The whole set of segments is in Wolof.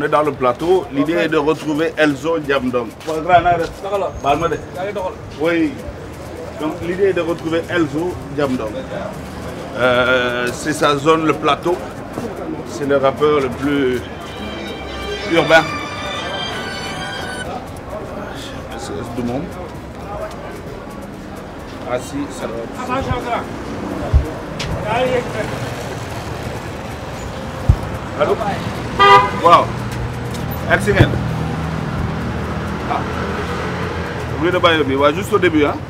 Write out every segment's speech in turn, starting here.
on est dans le plateau. L'idée est de retrouver Elzo Diamdom. Oui. Donc l'idée est de retrouver Elzo Diamdom. Euh, c'est sa zone, le plateau. C'est le rappeur le plus urbain. C'est du monde. Ah si, ça doit être- Allô waaw egg si ngeen ah rue de Bayo bi waaw juste au début ah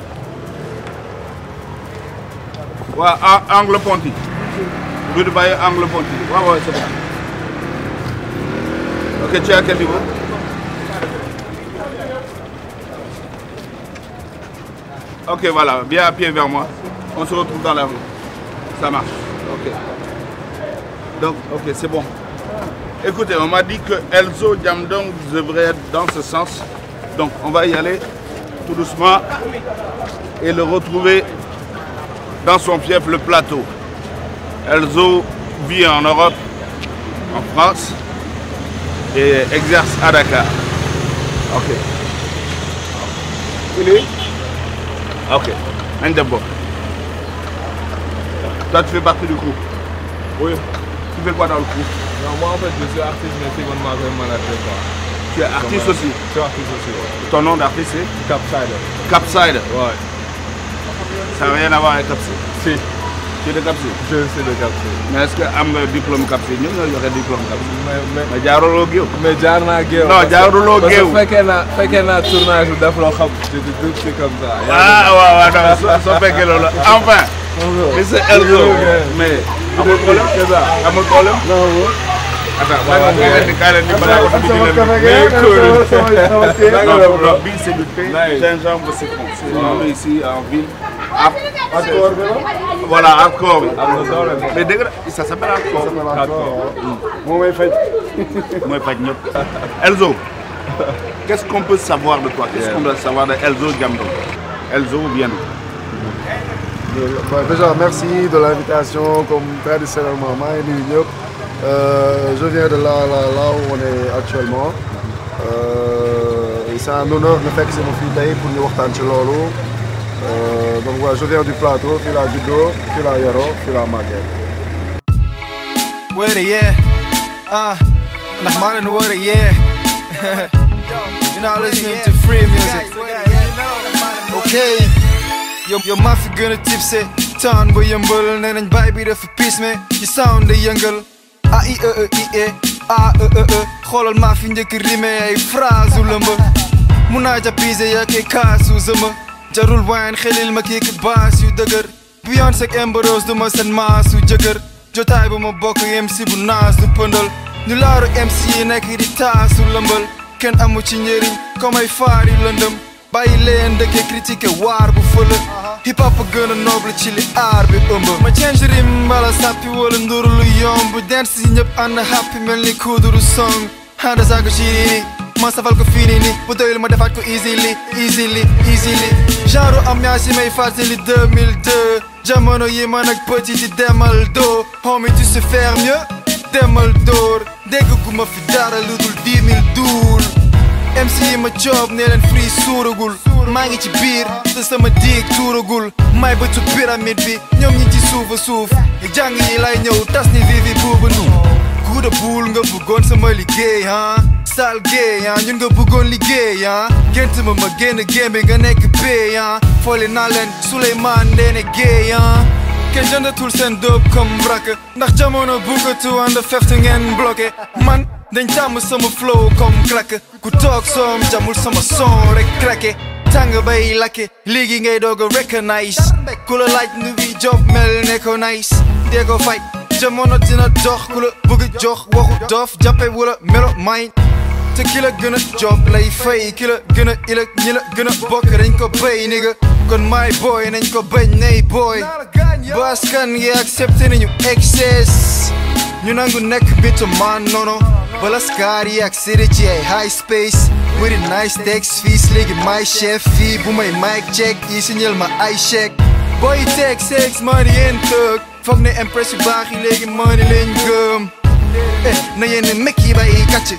waaw a- angle Ponty rue de Bayo angle Ponty waaw waaw c'est bon ok tu es à quel niveau ok voilà viens à pied vers moi on se retrouve dans la rue ça marche ok donc, ok, c'est bon. Écoutez, on m'a dit que Elzo Diamdong devrait être dans ce sens. Donc, on va y aller tout doucement et le retrouver dans son fief, le plateau. Elzo vit en Europe, en France, et exerce à Dakar. Ok. Il est Ok. Ndebo. Toi, tu fais partie du groupe Oui. Tu fais quoi dans le groupe Non, moi en fait je suis artiste mais secondement comme manager quoi. Tu es artiste Comme, aussi. euh, Je suis artiste aussi, ouais. Ton nom d'artiste c'est Capsider. Capside. Ouais. Ça n'a rien à voir avec Capside. Si, Tu es de Capside. je suis de Capsider. Mais est-ce que am nga diplôme Capside ñun ñoo yore diplôme Capside. Mais, mais, mais jaaruloo géew. mais jaar naa géew. Non, parce que- jaaruloo parce que géew. fekkee naa fekkee naa tournage bu def loo xam. je te dis c'est comme ça. ah waaw waaw non soo soo fekkee loolu enfin. monsieur Elzo mais amul problème c'est ça. amul problème. non non. attends waaw waaw kaay leen di kaay leen di balaa ko dugg ci leen. Mais non cool. non bii c'est du thé Nice. gingembre citron. c'est noonu ici en ville. ah voilà hardcore bi. am na doole de. mais dégg nga ça s'appelle hardcore. moo may faj. mooy faj ñëpp. Elzo qu'est-ce qu'on peut savoir de toi qu'est-ce qu'on doit savoir de Elzo Diamdong Elzo bien Bon, déjà merci de l'invitation comme traditionnellement maa ngi nuyu ñëpp Euh, je viens de là là là où on est actuellement Euh, et c'est un honneur nga fekk sama fii tey pour ñu waxtaan ci loolu Euh, donc voilà je viens du plateau fii laa juddoo fii laa yaroo fii laa màggee. With it, yeah. Uh, ndax maa leen wër yeah. You're not listening to free music. Okay. Yow yow maa fi gën a tipsé. Taan ba yëmbal nee nañ baay bi dafa piis me. Ci sound day yëngal. A I E E I E. A E E E. Xoolal maa fi njëkk rime ay phrase u lëmb. Mun naa japise yak ay kaasu zëma. Jarul wine xelil ma kii baas yu dëgër. Beyoncé ak Amber Rose du ma seen maasu jëkkër. jotaay ba ma bokk MC bu naas du pëndal ñu laaru MC yi nekk di taasu lëmbal kenn amu ci njëriñ comme ay faar yu lëndëm bàyyi leen dëkkee critiqué waar bu fële hip hop a gën a noble ci li aar bi ëmb ma change rim mbala sàppi wala nduru lu yomb dance yi ñëpp ànd happy mel ni kuduru song handa saago ci nii ma safal ko fii nii nii bu doyul ma defaat ko easily easily easily genre ambiance yi may fàttali 2002 jamono yi man ak petit di demal doo homie tu sais faire mieux demal dóor dégg gu ma fi dara lu dul 10 000 duul MC yi ma job ne leen free suuragul maa ngi ci biir te sama diig tuuragul may bëtu pyramide bi ñoom ñi ci suufa suuf jàng yi lay ñëw tas ni vivi buuba nu kuuda buul nga bëggoon sama liggéey ah sal géey ah ñun nga bëggoon liggéey ah gént ma ma génn gémbi nga nekk pay ah foole naa leen Souleymane Ndéné Guèye ah kenn jëndatul seen dóob comme brak ndax jamono bukkatu ànd fefte ngeen bloqué man dañ tàmm sama flow comme claque ku toog soom jamul sama son rek claqué tàng bay lakke léegi ngay doog a recognize ku la laaj nu bi job mel ne ko nice dee ko fay jamono dina dox ku la bëgg jox waxu dof jàppe wala melo may te ki la gën a job lay fay ki la gën a ilag ñi la gën a bokk dañ ko béy nigga kon my boy nañ ko bañ nay boy baskan yi accepté nañu excess ñu nangu nekk bitu man nono bala scar yi accédé ci ay high space with a nice text fees léegi my chef fii bu may mic check yi signal ma ay chèque boy teg sex money yéen tëg foog ne impress yu baax yi léegi money leen gëm eh na yéen mekk yi bay kàcc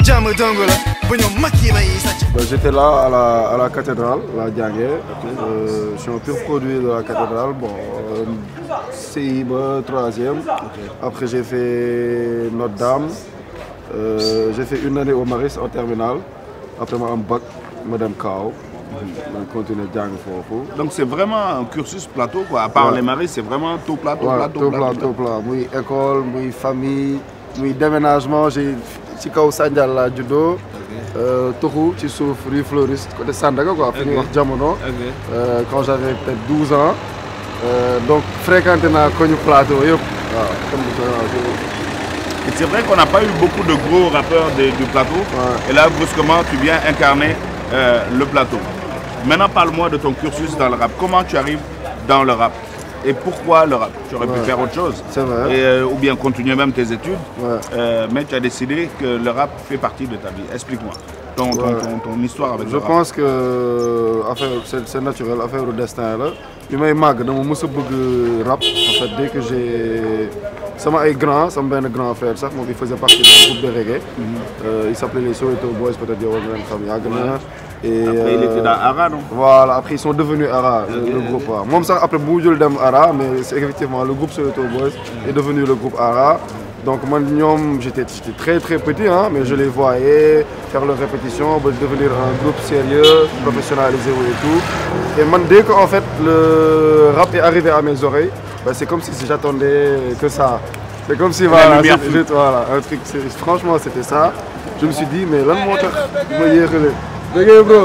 jàmm dong la ba ñoom mag yi may sàcc Ben, J'étais là à la, à la cathédrale, la Diangué. Euh, je suis un pur produit de la cathédrale. Bon, euh, CI, bah, troisième. Après, j'ai fait Notre-Dame. Euh, j'ai fait une année au Maris en terminale. Après, moi, en bac, Madame Kao. Je continue Diang Fofu. Donc c'est vraiment un cursus plateau quoi. À part Ouais. les maris, c'est vraiment tout plateau, Ouais, plateau, tout plateau, plat, tout plat. Oui, école, oui, famille, oui, déménagement. J'ai ci kaw Sandial laa juddoo. Euh, Toxu ci suuf rue Fleuriste côté Sandaga quoi. fi ñuy wax jamono. Ok. Euh, quand j'avais peut-être 12 ans. Euh, donc fréquenté naa koñu plateau yëpp. waaw comme ni ko waxee. Et c'est vrai qu'on n'a pas eu beaucoup de gros rappeurs de- du plateau. Ouais. Et là, brusquement, tu viens incarner euh, le plateau. Maintenant, parle-moi de ton cursus dans le rap. Comment tu arrives dans le rap Et pourquoi le rap Tu aurais pu Ouais. faire autre chose. C'est vrai. Et, euh, ou bien continuer même tes études. Ouais. Euh, mais tu as décidé que le rap fait partie de ta vie. Explique-moi ton, ton- Ouais. ton- ton histoire avec je le rap. pense que affaire c'est c'est naturel affaire au destin la bi may màgg dama mës a bëgg rap en fait dès que j'ai sama ay grand sama benn grand frère sax moom il faisait partie d'un groupe de reggae Euh, il s'appelait les Soweto Boys peut-être yow war nga leen xam yàgg na et Après, il était dans Ara, non voilà après ils sont devenus Ara le, le groupe waaw moom sax après bu jël dem Ara mais c'est effectivement le groupe Soweto Boys est devenu le groupe Ara donc man ñoom j'étais j'étais très très petit hein mais je les voyais faire leurs répétitions ba devenir un groupe sérieux professionnalisé wu et tout et man dès que en fait le rap est arrivé à mes oreilles bah, c'est comme si j'attendais que ça c'est comme si voilà lumière c'est- c'est- voilà un truc c'est- franchement c'était ça je me suis dit mais lan moo tax ma yéexale dégg bro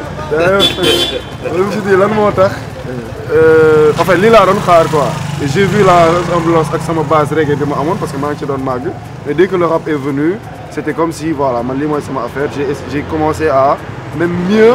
je me suis dit lan moo tax Euh, en fait lii laa doon xaar quoi et j'ai vu la ressemblance ak sama base reggae bi ma amoon parce que maa ngi ci doon màgg mais dès que le rap est venu c'était comme si voilà man lii mooy sama affaire j'ai j'ai commencé à même mieux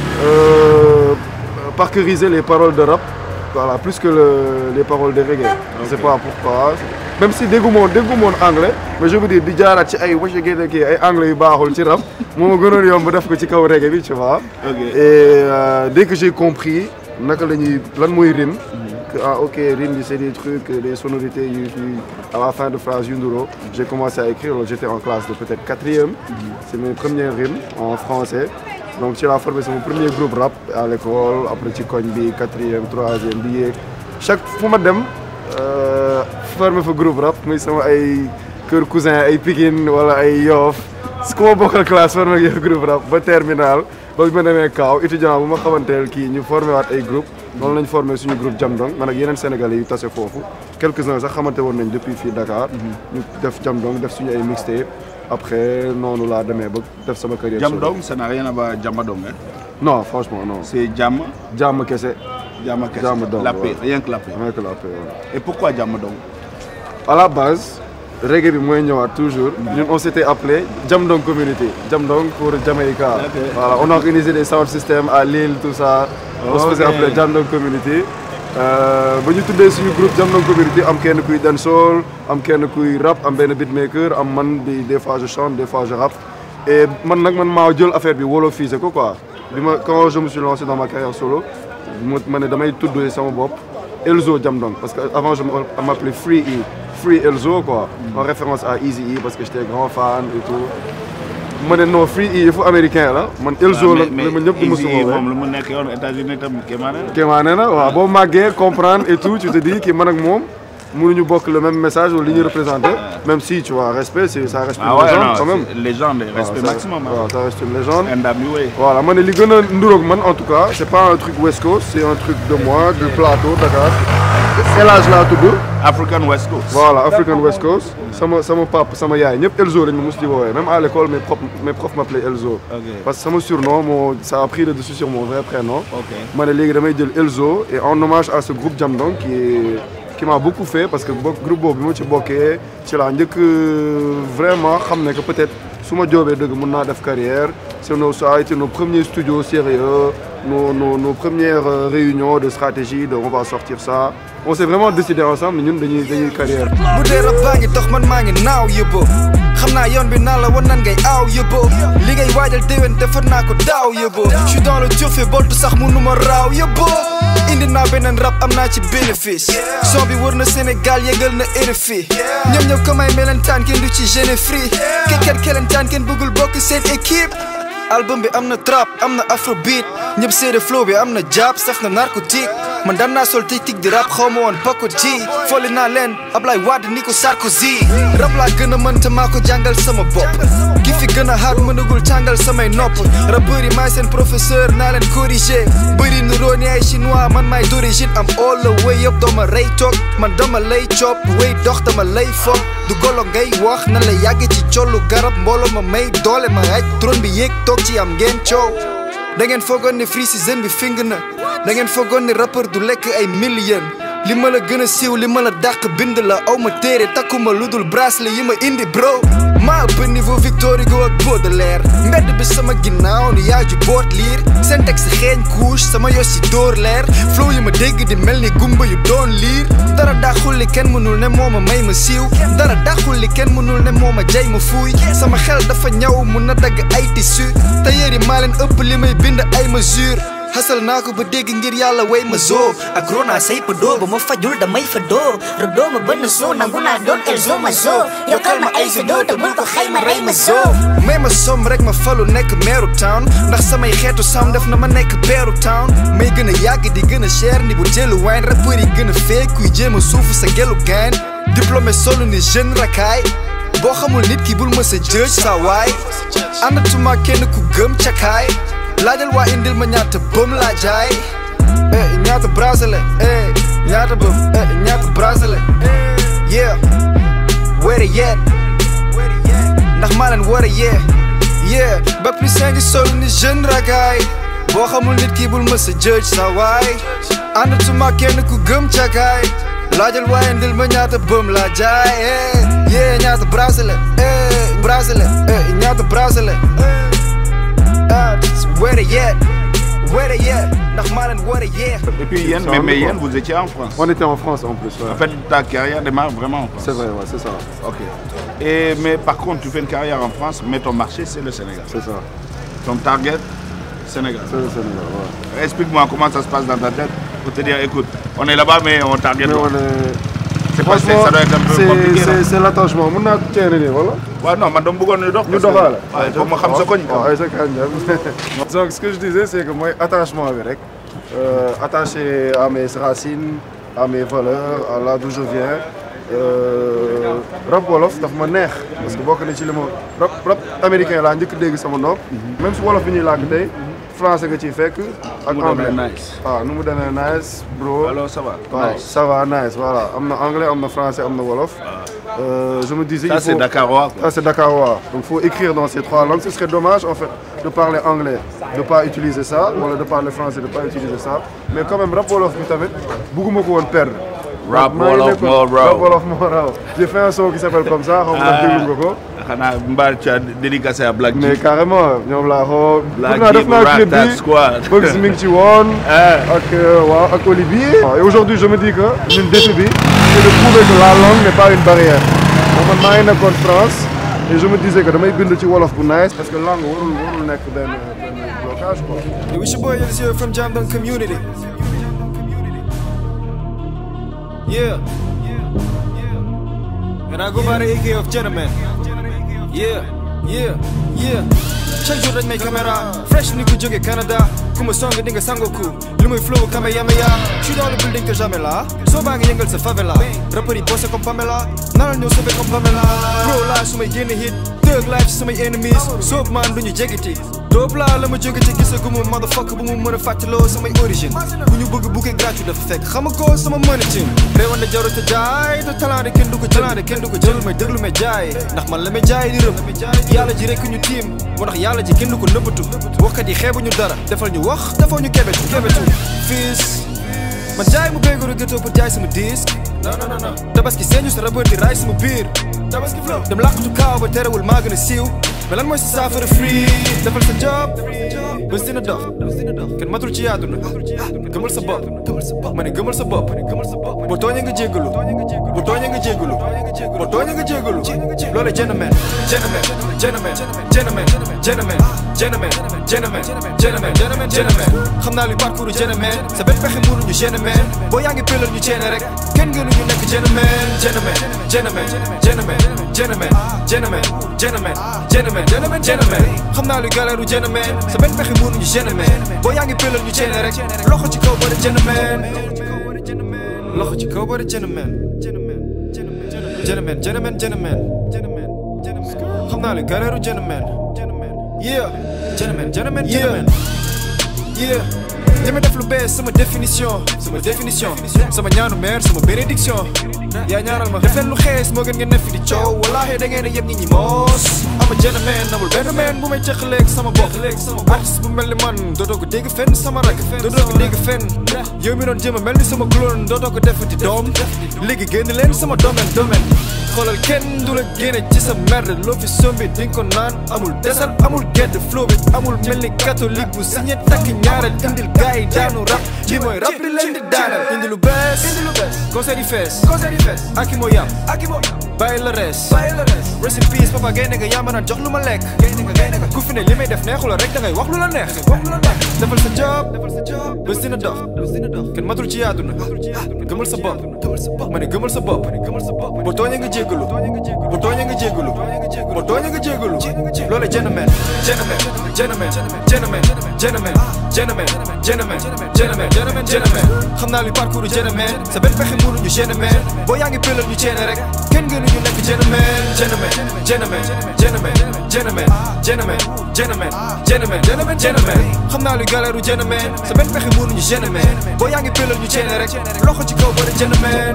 euh, parcuriser les paroles de rap voilà plus que le, les paroles de reggae je sais pas pourquoi même si déggu moon déggu moon anglais mais je veux dire di jaaraat ci ay waca génne kii ay anglais yu baaxul ci rap moo ma gënoon yomb def ko ci kaw reggae bi tu vois Ok. et euh, dès que j'ai compris naka la ñuy lan mooy rime que ah ok rime bi c'est des trucs des sonorités yu yu à la fin de phrase yu nduro j'ai commencé à écrire alors j'étais en classe de peut-être quatrième c'est mes premières rimes en français donc ci laa formé sama premier groupe rap à l'école après ci koñ bi quatrième troisième bi yéeg chaque fu ma dem euh, formé fa groupe rap muy sama ay kër cousin ay Pikine wala ay Yoff ku ma bokkal classe formé ak yow groupe rap ba terminal ba bi ma demee Kaaw étudiant bu ma xamanteel kii ñu formé waat ay groupe noonu lañ formé suñu groupe Jamdong man ak yeneen sénégalais yu tase foofu quelques-uns sax xamante woon nañ depuis fii Dakar ñu def Jamdong def suñu ay mixtape après noonu laa demee ba def sama carrière solo. Jamdong, ça n'a rien à voir avec Jamadong. Hein. non franchement non C'est Jam, jàmm kese Jam, Jamadong, la paix, ouais. rien que la paix. rien que la paix ouais. Et pourquoi Jamadong à la base reggae bi mooy ñëwaat toujours ñun on s'était appelé Jamdong Community Jamdong pour Jamaïca Ok. voilà on a organisé des sound systems à Lille tout ça on se faisait Ok. appeler Jamdong Community Euh, ba ñu tuddee suñu groupe Jamdong Community am kenn kuy dancehall am kenn kuy rap am benn beatmaker am man bi des fois je chante des fois je rappe et man nag man maa jël affaire bi wolofisé ko quoi bi ma quand je me suis lancé dans ma carrière solo ma ma ne damay tuddee sama bopp Elzo Jamdong parce que avant je me- m'appelais Free E Free Elzo quoi en référence à Easy E parce que j'étais grand fan et tout ma ne non Free E yëfu américain la man Elzo la la ma ñëpp di ma Easy, suba moom lu mu nekk yoon États-Unis tam kéemaane la. kéemaa nee na waaw boo màggee comprendre et tout tu te dis que man ak moom mënuñu bokk le même message ou li ñuy représenté même si tu vois respect c'est ça reste une Ah ouais, légende non, quand même c'est légende, respect Waaw, ça- maximum. hein. waaw ça reste une légende Ndam yu wey. voilà ma ne li gën a nduroog man en tout cas c'est pas un truc West Coast c'est un truc de moi du plateau Dakar El Hadj laa tudd African West Coast. voilà African West Coast sama sama papa sama yaay ñëpp Elzo lañ ma mos di woowee même à l'école mes profs mes profs m'appelaient Elzo Ok. parce que sama surnom moo ça a pris le dessus sur mon vrai prénom Ok. ma ne léegi damay jël Elzo et en hommage à ce groupe Jamdong qui est qui m'a beaucoup fait parce que bokk groupe boobu bi ma ci bokkee ci laa njëkk vraiment xam ne que peut-être su ma joobee dëgg mën naa def carrière c'est nos ça a été nos premiers studios sérieux nos, nos, nos premières euh, réunions de stratégie, de on va sortir ça. On s'est vraiment décidé ensemble, nous, dañuy dañuy carrière. bu dee rab baa ngi dox man maa ngi naaw yóbboo xam naa yoon bi naa la wan nan ngay aaw yóbboo li ngay waajal déwén defar naa ko daaw yóbboo je suis dans le turfe boltu sax mënuma raaw yóbboo indi naa beneen rap am naa ci bénéfice son bi wër na Sénégal yëgal na RFI ñoom ñëw ko may melentaan kenn du ci gêné free kekkat kelentaan kenn bëggul bokk seen équipe album bi am na trap am na afrobeat ñëpp seede flow bi am na jab saf na narcotique man daan naa sol tic di rap xaw ma woon pako ji fooli naa leen Ablaye Wade ni ko Sarkozy rap laa gën a mën te maa ko jàngal sama bopp ki fi gën a hard mënagul tàngal samay nopp rappeurs yi maay seen professeur naa leen corriger bëri nu roo ni ay chinois man maay d'origine am all the way up dooma rey toog man dama lay cop way dox dama lay foog du golo ngay wax nan la yàgg ci collu garab mbooloo ma may doole ma aj trône bi yéeg toog ci am ngeen coow da ngeen foogoon ne Free Season bi fing na da ngeen foogoon ne rappeur du lekk ay million li ma la gën a siiw li ma la dàq bind la aw ma téere takkuma lu dul bracelet yi ma indi bro maa ëpp niveau Victor Hugo ak Baudelaire mbedd bi sama ginnaaw ni yaa ju boot liir seen texte xeeñ couche sama yos si dóor leer flow yi ma dégg di mel ni gumba yu doon liir dara daxul li kenn mënul ne moo ma may ma siiw dara daxul li kenn mënul ne moo ma jay ma fuuy sama xel dafa ñaw mun na dagg ay tissu tailleur yi maa leen ëpp li may bind ay mesure xasal naa ko ba dégg ngir yàlla way ma zoo ak rona say pa doo ba ma fajul damay fa doo rodoo ma bënn soo nangu naa doon elzo ma zoo yokkal ma ay sa doo te bul ko xayma rey ma zoo may ma som rek ma falu nekk meeru town ndax samay xeetu sam def na ma nekk beeru town may gën a yàgg di gën a cher ni bu jëlu wine rappeur yi gën a fee kuy jéem a suufu sa gelu gain diplômé solu ni jeune rakaay boo xamul nit ki bul ma sa jëj sa waay àndatuma kenn ku gëm cakaay laajal waa indil ma ñaata bëm laa jaay eh ñaata bracelet eh ñaata bëm eh ñaata bracelet yeah where it yet ndax maa leen war a yee yeah ba plus cinq sol ni jeune ragaay boo xamul nit ki bul ma sa jëj sa waay àndatuma kenn ku gëm cakaay laajal waa indil ma ñaata bëm laa jaay eh yeah ñaata bracelet eh bracelet eh ñaata bracelet ah where it yet where it yet ndax maa leen war a yee Et puis Yen, mais, mais Yen, vous étiez en France. On était en France en plus. ouais. En fait, ta carrière démarre vraiment en France. C'est vrai, ouais, c'est ça. Ok. Et, mais par contre, tu fais une carrière en France, mais ton marché, c'est le Sénégal. C'est ça. Ton target, Sénégal. C'est le Sénégal, ouais. Explique-moi comment ça se passe dans ta tête pour te dire, écoute, on est là-bas, mais on target. Mais loin. on est. C'est pas- c'est- Franchement, ça doit être un peu c'est- compliqué. c'est- non C'est l'attachement. Mun naa ceene nii wala. Ouais, non, madame Bougon, nous dort. ñu doxaale. Ouais, faut ma xam sa koñ, quoi. waaw ay sa kañ la. donc ce que je disais c'est que mooy attachement bi rek euh, attaché à mes racines à mes valeurs à là d'où je viens euh, rap wolof daf ma neex parce que bokk na ci li ma rap rap américain laa njëkk dégg sama nopp même si wolof bi ñuy làkk tey français nga ciy fekk ak mu demee anglais nice. waaw nu mu demee nice bro Alors, ça va. waaw Nice. ça va nice voilà am na anglais am na français am na wolof Euh, je me disais Ça, il c'est faut- Dakarois. quoi. ça c'est dakarois. Donc faut écrire dans ces trois langues. Ce serait dommage en fait de parler anglais, de pas utiliser ça, ou alors de parler français, de pas utiliser ça. Mais quand même rap wolof bi tamit bëgguma ko woon perdre. Rap maa ngi wolof nekkoon- moo raw. Rap wolof moo raw. J'ai fait un son qui s'appelle comme ça, xaw ma ndax déglu nga ko. xanaa mbaa tu as dédicacé à Black Mais Jeep. carrément ñoom laa xoo. Black def naa def Jeep, naa clip Rat bi. Tat Squad. Bugs mi ngi ci woon. Ah. ak euh, waaw ak Olivier. Et aujourd'hui je me dis que ñun défi bi c'est de prouver que la langue n'est pas une barrière. Donc man maa ngi nekkoon France et je me disais que damay bind ci wolof bu nice parce que langue warul warul nekk benn benn blocage quoi. Yo, it's your boy Elzio from Jamdon Community. Yeah. And I go by the AK of gentleman. Yeah, yeah, yeah. chaque jour dañ may caméra fresh ni ku jóge Canada ku ma song di nga sangoku li muy flow Kamehameha je suis dans le building que jamais là soo baa ngi yëngal sa favela rappeur yi bossé comme Pamela naral ñëw sauvé comme Pamela pro laa su may génn hit thug life ci samay enemies soob maan du ñu jegiti doob laa la ma jóge ci gisagumu motherfucker bu mu mën a fàttaloo samay origine bu ñu bëgg bouquet gratuit dafa fekk xam nga ko sama mënatin réewan na jarut a jaay te talent de kenn du ko jël de kenn du ko jël may déglu may jaay ndax man la may jaay di rëb yàlla ji rekk ñu tiim moo tax yàlla ji kenn du ko nëbbatu waxkat yi xeebuñu dara defal ñu wax defoo ñu kebetu kebetu fiis man jaay mu béygoru ghetto pour jaay sama disque non non non tabaski seeñu sa rappeur di raay sama biir tabaski flow dem làqatu kaaw ba terewul maa gën a siiw mais lan mooy sa saafara free defal sa job bés dina dox kenn matul ci yaaduna gëmal sa bopp ma ne gëmal sa bopp boo tooñee nga jéggalu boo tooñee nga jéggalu boo tooñee nga jéggalu loolu gentleman gentleman gentleman gentleman gentleman gentleman gentleman gentleman gentleman gentleman xam naa li parcours gentleman sa benn pexe mënuñu gentleman boo yaa ngi pelal ñu ceene rek kenn gënuñu nekk gentleman gentleman gentleman gentleman gentleman gentleman gentleman gentleman gentleman gentleman xam naa li galeeru gentleman sa benn pexe mënuñu gentleman boo yaa ngi pelal ñu ceene rek loxo ci kaw bari gentleman loxo ci kaw bari gentleman gentleman gentleman gentleman xam naa li galeeru gentleman yeah gentleman gentleman gentleman yeah li ma def lu bees sama définition sama définition sama ñaanu mère sama bénédiction yaa ñaaral ma def leen lu xees moo gën ngeen ne fi di coow wallaahi da ngeen a yem nit ñi moos ama gentleman amul benn man bu may cëqaleeg sama bopp artiste bu mel ni man dootoo ko dégg fenn sama rak dootoo ko dégg fenn yow mi doon jéem a mel ni sama clone dootoo ko defati doom léegi génn leen sama domaine domaine xoolal kenn du la génne ci sa merde loo fi sombi di nga ko naan amul desal amul gedd flow bi amul mel ni catholique bu signé takk ñaareel indil gars yi daanu rap li mooy rap li leen di daanal indi lu bees concert yi fees aki moo yam bàyyi la rees rest in peace papa gaynde nga yaa ma naan jox lu ma lekk ku fi ne li may def neexu la rek da ngay wax lu la neex defal sa job bés dina dox kenn matul ci yaaduna gëmal sa bopp ma ne gëmal sa bopp boo tooñee nga jéggalu boo tooñee nga jéggalu boo tooñee nga jéggalu loolu gentleman gentleman gentleman gentleman gentleman gentleman gentleman gentleman gentleman gentleman xam naa li parcours gentleman sa benn pexe mënuñu gentleman boo yaa ngi pelal ñu ceene rek kenn gënuñu nekk gentleman gentleman gentleman gentleman gentleman gentleman gentleman gentleman gentleman gentleman xam naa li galeeru gentleman sa benn pexe mënuñu gentleman boo yaa ngi pelal ñu ceene rek loxo ci kaw bari gentleman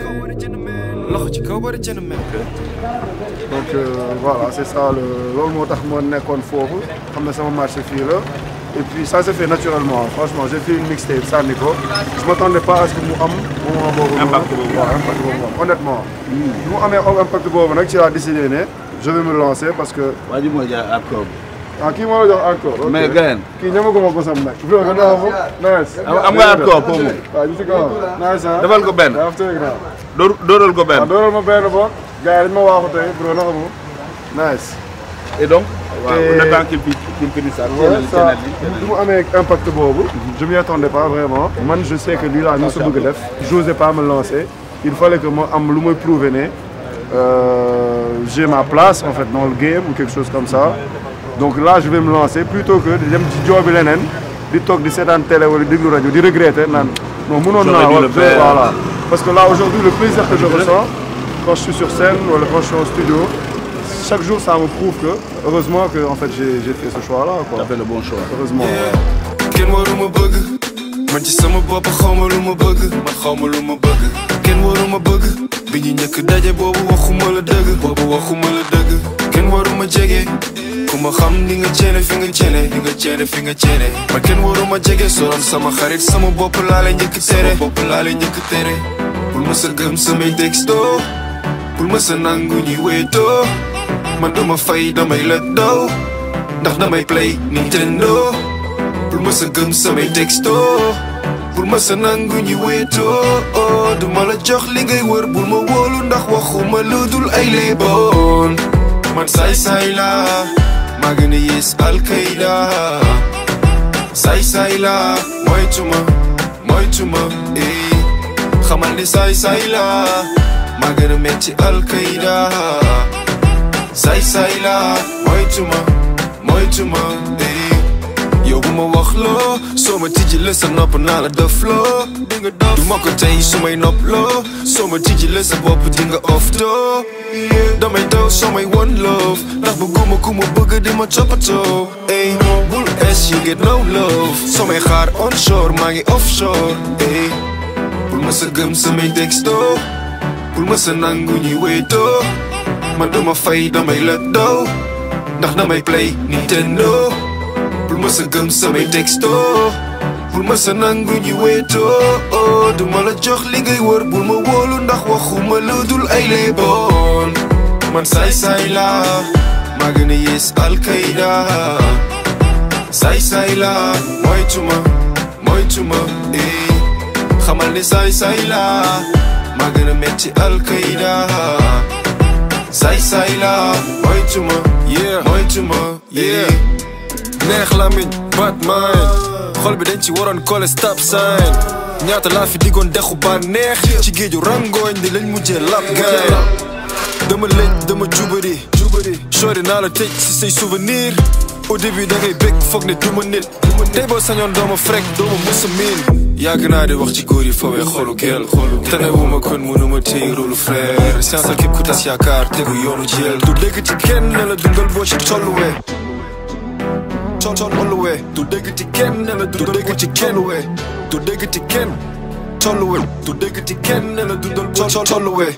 loxo ci kaw bari gentleman donc euh, voilà c'est ça le loolu moo tax ma nekkoon foofu xam ne sama marché fii la et puis ça s'est fait naturellement franchement j'ai fait une mixtape sànni ko je m'attendais pas à ce que mu am moment boobu noonu Impact boobu. waaw impact boobu noonu honnêtement bi mu amee impact boobu nag ci laa décidé ne je vais me lancer parce que waa ji mooy jaay ak koom. ah kii moo la jox encore ok. mais gayen kii ñamaguma ko sam nag bro nga naa ko nice Am- am nga encore pour moom. waaw ñu si kaw nice ah defal ko benn. daa teg naa dóor dóoral ko waaw benn. dooral ma benn boog gars yi dañ ma waaxu tey bro naka mu nice et donc. waaw Et- le temps qu'il fi- qu'il finisse ça. Ouais, keneen ça, keneen li. bi mu amee impact boobu je m'y attendais pas vraiment man je sais que lii laa ñu sa bëgg a def j'osais pas me lancer il fallait que ma am lu may prouver ne euh, j'ai ma place en fait dans le game ou quelque chose comme ça donc là je vais me lancer plutôt que di dem ci joobi leneen di toog di seetaan télé wala déglu rajo di regretter naan non mënoon J'aurais naa dû wax le faire. voilà parce que là aujourd'hui le plaisir que je ressens quand je suis sur scène wala quand je suis en studio chaque jour ça me prouve que heureusement que en fait j'ai j'ai fait ce choix là quoi T'as fait le bon choix. heureusement kenn waruma bëgg man ci sama bopp xawma lu ma bëgg man xawma lu ma bëgg kenn waruma bëgg bi ñu njëkk daje boobu waxuma la dëgg boobu waxuma la dëgg kenn waruma jege ku ma xam di nga ceene fi nga ceene di nga ceene fi nga ceene man kenn waruma jege soroon sama xarit sama bopp laa lay njëkk tere bopp laa lay njëkk tere bul ma sa gëm samay texto bul ma sa nangu ñuy wéetoo man dama fay damay la daw ndax damay play Nintendo bul ma sa gëm samay texto bul ma sa nangu ñi wéetoo du ma la jox li ngay wër bul ma wóolu ndax waxuma lu dul ay léeboon man saay-saay la maa gën a yées alkayda saay-saay la moytuma moytuma eh xamal ni saay-saay la maa gën a metti alkayda saay-saay la moytuma moytuma eh yow bu ma wax loo soo ma tijji la sa nopp naa la def loo di nga dof du ma ko tey su may nopp loo soo ma tijji la sa bopp di nga off doo damay daw soo may one love ndax bëgguma ku ma bëgg di ma toppatoo ey bul es you get no love soo may xaar onshore maa ngi offshore ey bul ma sa gëm samay texto bul ma sa nangu ñuy wéetoo man duma fay damay la daw ndax damay play Nintendo bul ma sa gëm samay texto bul ma sa nangu ñi wéetoo du ma la jox li ngay wër bul ma wóolu ndax waxuma lu dul ay léeboon man saay-saay la maa gën a yées Al-Qaïda saay saay la moytuma moytuma eh xamal ne saay saay la maa gën a metti Al-Qaïda saay saay la moytuma yeah moytuma yeah neex lamiñ Batman xol bi dañ ci waroon kole stop sign ñaata laa fi diggoon dexu ba neex ci géeju rangooñ di lañ mujjee lap gaay dama lëj dama jubari jubari sori naa la tëj si say souvenir au début da ngay bég foog ne duma nit tey boo sañoon dooma frek dooma musa miin yàgg naa di wax ci góor yi fawee xolu gel tane wu ma kon mënuma téye rôlu frère science képp ku tas yaakaar tegu yoonu jeel du dégg ci kenn ne la dundal boo ci tolluwee tol tolluwee du dégg ci kenn ne la du dégg ci kenn wee du dégg ci kenn tolluwee du dégg ci kenn ne la dundal boo tolluwee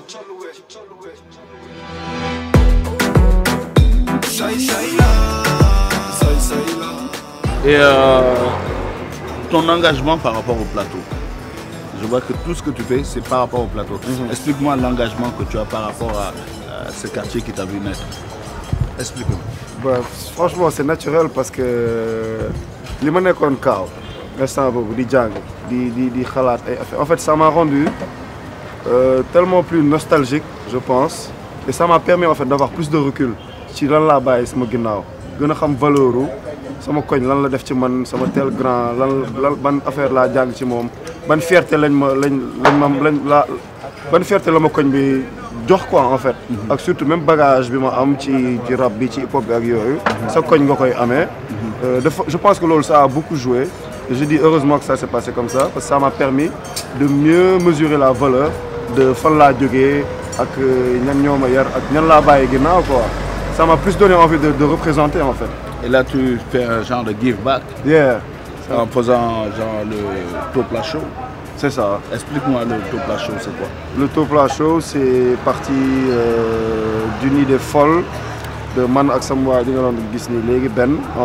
say say la say say la Et euh, ton engagement par rapport au plateau. Je vois que tout ce que tu fais, c'est par rapport au plateau. Explique-moi l'engagement que tu as par rapport à, à ce quartier qui t'a vu naître. Explique-moi. Bah, franchement c'est naturel parce que li ma nekkoon kaaw instant boobu di jàng di di di xalaat ay affaire en fait ça m'a rendu euh, tellement plus nostalgique je pense et ça m'a permis en fait d'avoir plus de recul ci lan laa bàyyi sama ginnaaw gën a xam valeur u sama koñ lan la def ci man sama tel grand lan lan ban affaire laa jàng ci moom ban fierté lañ ma lañ lañ ma lañ la ban fierté la ma koñ bi jox quoi en fait ak surtout même bagage bi ma am ci ci rap bi ci hip hop bi ak yooyu sa koñ nga koy amee dafa je pense que loolu ça a beaucoup joué et je dis heureusement que ça s'est passé comme ça parce que ça m'a permis de mieux mesurer la valeur de fan laa jógee ak ñan ñoo ma yar ak ñan laa bàyyi ginnaaw quoi ça m'a plus donné envie de, de représenter en fait Et là, tu fais un genre de give back yeah en faisant genre le Topla Show. c'est ça Explique-moi le Topla Show, c'est quoi Le Topla Show, c'est parti euh, d'une idée folle de Man ak sama waa ji nga doon gis ni léegi benn en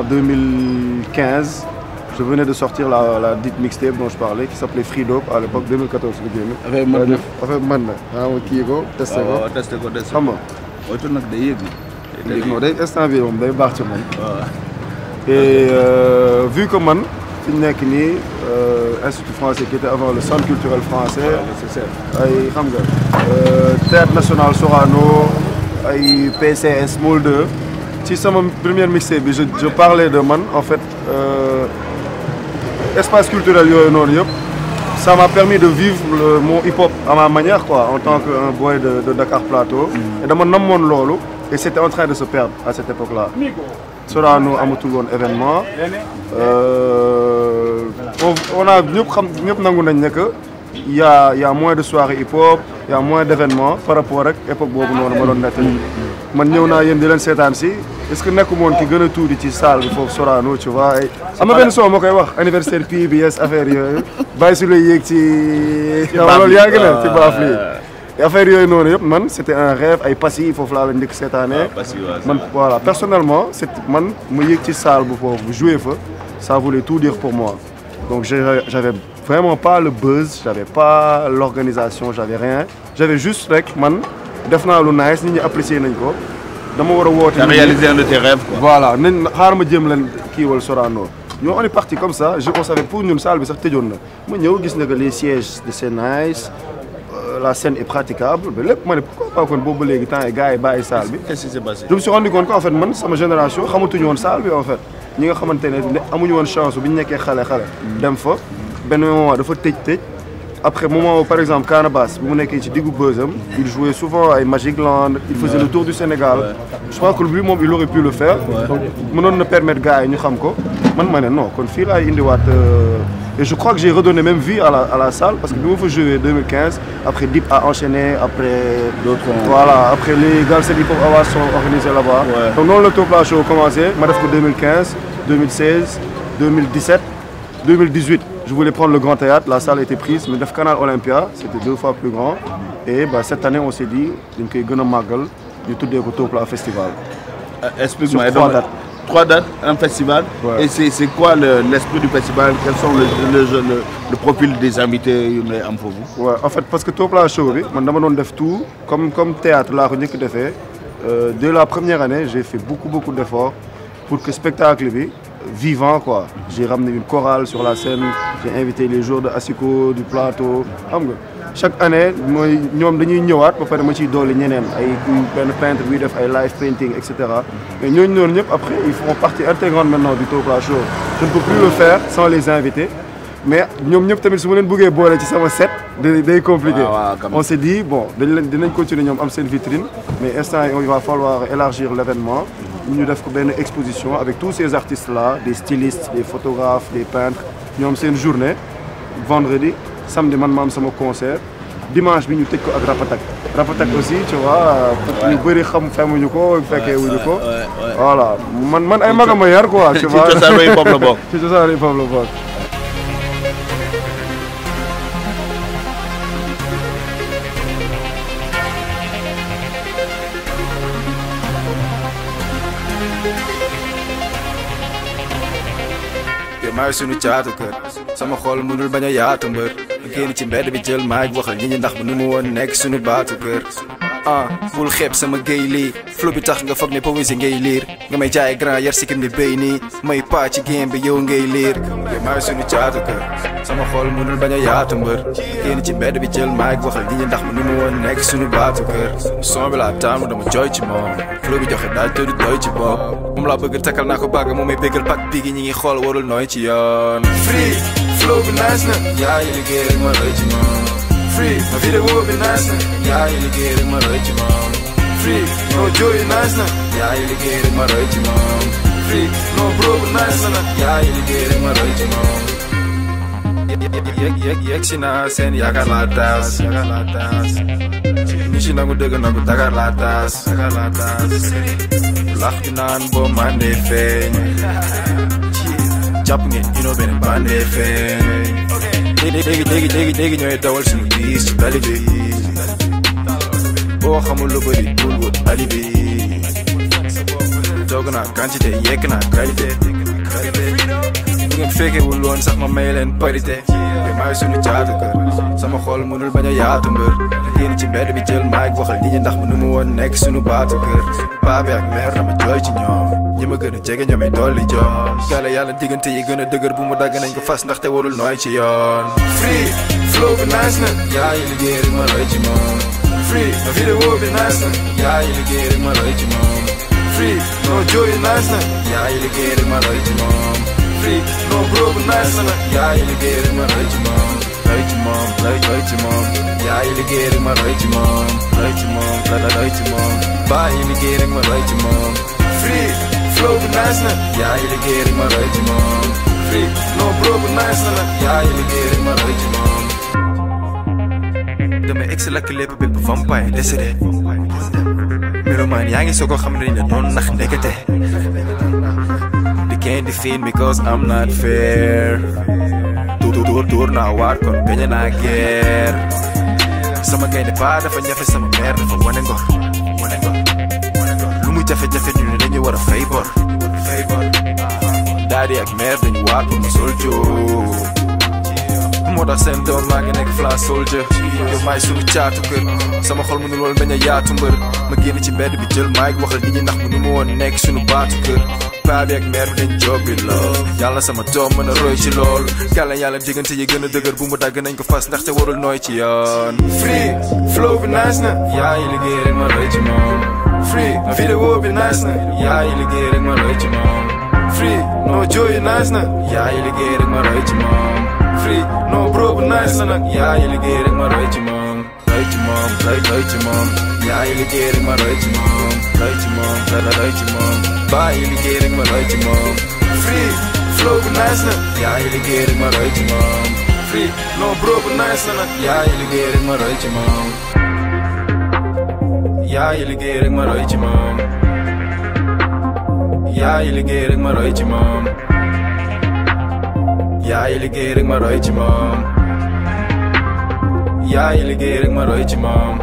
2015 je venais de sortir la la dite mixtape dont je parlais qui s'appelait Free Dope à l'époque 2014 la génn. Avec man na. avec man na ah ma kii ko testé ko waaw testé ko testé xam nga Oytu nag day yëg ni. léegi non day instant bi moom day baax ci man. waaw. Et euh, vu que man fi ñu nekk nii euh, institut français qui était avant le centre culturel français. ay xam nga euh, théâtre national Sorano ay PCS Molde ci sama première mixtape bi je je parlais de man en fait euh, espace culturel yooyu noonu yëpp ça m'a permis de vivre le, mon hip-hop à ma manière quoi en tant que un boy de, de Dakar Plateau et dama namoon loolu et c'était en train de se perdre à cette époque-là Sorano amatul woon événement euh, on, on a ñëpp xam ñëpp nangu nañ ne que y a y a moins de soirées hip-hop y a moins d'événements par rapport ak époque boobu noonu ma doon nettali man ñëw naa yéen di leen seetaan si est-ce que nekku moon ki gën a tuuti ci salle bi foofu Sorano tu vois ay am na benn son ma koy wax anniversaire PBS affaire yooyu bàyyi su lay yéeg ci xam nga loolu yàgg na ci baaf lii affaire yooyu noonu yëpp man c'était un rêve ay passi foofu laa la njëkk seetaanee Parce que, ouais, man voilà personnellement c'est man mu yëg ci salle bu foofu jouer fa ça voulait tout dire pour moi donc j'ai- j'avais vraiment pas le buzz j'avais pas l'organisation j'avais rien j'avais juste rek man def naa lu nice nit ñi apprécier nañ ko dama war a woote T'as nit ñi. réalisé un de tes rêves, quoi. voilà nañ xaaral ma jéem leen kiiwal Sorano ñoo on est parti comme ça je on savait pour ñun salle bi sax tëjoon na ma ñëw gis na que les sièges de c'est nice euh, la scène est praticable mais lépp ma ne pourquoi pas kon boobu ba léegi temps yi gars yi bàyyi salle bi Qu'est-ce qui s'est passé je me suis rendu compte qu'en fait man sama génération xamatuñu woon salle bi en fait ñi nga xamante ne ne amuñu woon chance bi ñu nekkee xale xale dem fa benn moment dafa tëj tëj après moment où, par exemple Canabasse bu mu nekkee ci diggu bësam il jouait souvent ay Magic Land il faisait le tour du Sénégal je crois que lui moom il aurait pu le faire donc mënoon na permettre gars yi ñu xam ko man ma ne non kon fii laay indiwaat euh, et je crois que j'ai redonné même vie à la à la salle parce que bi ma fa joué 2015 après Dip a enchaîné après D'autres ont- voilà après les Galsen Hip Hop Awards sont organisés là-bas Ouais. donc noonu la Topla Show commencé ma def ko 2015 2016 2017 2018 je voulais prendre le Grand Théâtre la salle était prise mais def Canal Olympia c'était deux fois plus grand et bah, cette année on s'est dit dañ koy gën a màggal ñu tuddee ko Topla Festival Euh, Explique-moi. Sur Et trois donc, dates. Trois dates, un festival. Ouais. Et c'est c'est quoi le- l'esprit du festival Quels sont le, le, le, le profil des invités yu ngay am foofu Ouais, en fait parce que Topla Show bi man dama doon def tout comme comme théâtre laa ko njëkk defee euh, dès la première année, j'ai fait beaucoup, beaucoup d'efforts pour que le spectacle bi vivant quoi. J'ai ramené une chorale sur la scène, j'ai invité les joueurs de Asiko, du plateau. xam nga chaque année mooy ñoom dañuy ñëwaat ba pare ma ciy dolli ñeneen ay benn peintre buy def ay live painting et cetera. mais ñooñu noonu ñëpp après ils font partie intégrante maintenant du Topla Show. Je ne peux plus le faire sans les inviter. mais ñoom ñëpp tamit su ma leen bëggee boole ci sama set day day compliqué. waaw waaw, quand même. on s'est dit bon dañ leen dinañ continuer ñoom am seen vitrine mais instant yi il va falloir élargir l'événement ñu def ko benn exposition avec tous ces artistes là des stylistes des photographes des peintres ñoom seen journée vendredi samedi man ma am sama concert dimanche bi ñu tëj ko ak Rapatak Rapatak aussi tu vois pour ñu bëri xam xamuñu ko fekkee wuñu ko voilà man man ay magama yar quoi tu ci vois cosaanu hip hop la bokk. ci cosaanu hip hop la bokk te maay sunu caatu kër sama xol mënul bañ a yaatu mbër génn ci mbedd bi jël maay waxal ñi ñi ndax bu nu mu woon nekk sunu baatu kër ah bul xeeb sama géy lii flow bi tax nga foog ne poésie ngay liir nga may jaay grand yar sikkim ni béy nii may paa ci game bi yow ngay liir te maay sunu caatu kër sama xol mënul bañ a yaatu mbër génn ci mbedd bi jël maay waxal ñi ñi ndax bu nu mu woon nekk sunu baatu kër son bi laa taamu dama jooy ci moom flow bi joxe daal tëdd doy ci bopp moom laa bëgg takkal naa ko bàgg moom may béggal pak bi gi ñi ngi xool warul nooy ci yoon free flow bi nice na yaa ngi liggéey rek ma roy ci moom free ma vidéo bi nice na yaa ngi liggéey rek ma roy ci moom free no jooy nice na yaa ngi liggéey rek ma roy ci moom free no bro bi nice na yaa ngi liggéey rek ma roy ci moom yeg yeg yeg si naa seen yaakaar laa taas yaakaar laa taas ñu si nangu dëgg nangu dagar laa taas dagar laa taas lax di naan boo mandee feeñ jàpp ngeen ino benn bandee feeñ léegi léegi léegi léegi léegi ñooy dawal suñu biis ci tali bi boo xamul lu bëri bul wut ali bi toog naa quantité yekk naa qualité bu ngeen fekkewul woon sax ma may leen parité te maay suñu caatu kër sama xol mënul bañ a yaatu mbër génn ci mbedd bi jël maay waxal nit ñi ndax mënu mu woon nekk suñu baatu kër paa bi ak mère dama jooy ci ñoom ñi ma gën a jege ñoomay dolli joom yàlla yàlla diggante yi gën a dëgër bu mu dagg nañ ko fas ndaxte warul nooy ci yoon free flow bi nice na yaa ngi liggéey rek ma roy ci moom free ma vidéo bi nice na yaa ngi liggéey rek ma roy ci moom free no jooy nice na yaa ngi liggéey rek ma roy ci moom free no bro bu nice na yaa ngi liggéey rek ma roy ci moom roy ci moom roy roy ci moom yaa ngi liggéey rek ma roy ci moom roy ci moom la la roy ci moom baa ngi liggéey rek ma roy ci moom free flow bu nice na yaa ngi liggéey rek ma roy ci moom free no bro bu nice na yaa ngi liggéey rek ma roy ci moom damay egg si lakk lépp bépp vampire décédé melomaan yaa ngi soog a xam ne ne noonu nax ndekete They can't defeat me cause I'm not fair Dóor dóor dóor naa waat kon gañe naa guerre sama gaynde paa dafa ñafe sama mère dafa wane ngor wane ngor wane ngor lu mu jafe-jafe ñu ne dañu war a fay bor fay bor daadi ak mère dañu waat pour mu sol joo moo tax seen doom maa ngi nekk fla soldier yow maay sunu caatu kër sama xol mënul woon bañ a yaatu mbër ma génn ci mbedd bi jël maay waxal nit ñi ndax mënu ma woon nekk sunu baatu kër paa bi ak mère bi dañ jobbi lool yàlla sama doom mën a roy ci lool yàlla yàlla diggante yi gën a dëgër bu mu dagg nañ ko fas ndaxte warul nooy ci yoon free flow bi nice na yaa ngi liggéey rek ma roy ci moom free ma vidéo bi nice na yaa ngi liggéey rek ma roy ci moom free no jooy nice na yaa ngi liggéey rek ma roy ci moom free no bro bu nice na nag yaa ngi liggéey rek ma roy ci moom roy ci moom roy roy ci moom yaa ngi liggéey rek ma roy ci moom roy ci moom roy roy ci moom baa ngi liggéey rek ma roy ci moom free flow bu nice na yaa ngi liggéey rek ma roy ci moom free no bro bu nice na nag yaa ngi liggéey rek ma roy ci moom yaa ngi liggéey rek ma roy ci moom yaa ngi liggéey rek ma roy ci moom yaa ngi liggéey rek ma roy ci moom yaa ngi liggéey rek ma roy ci moom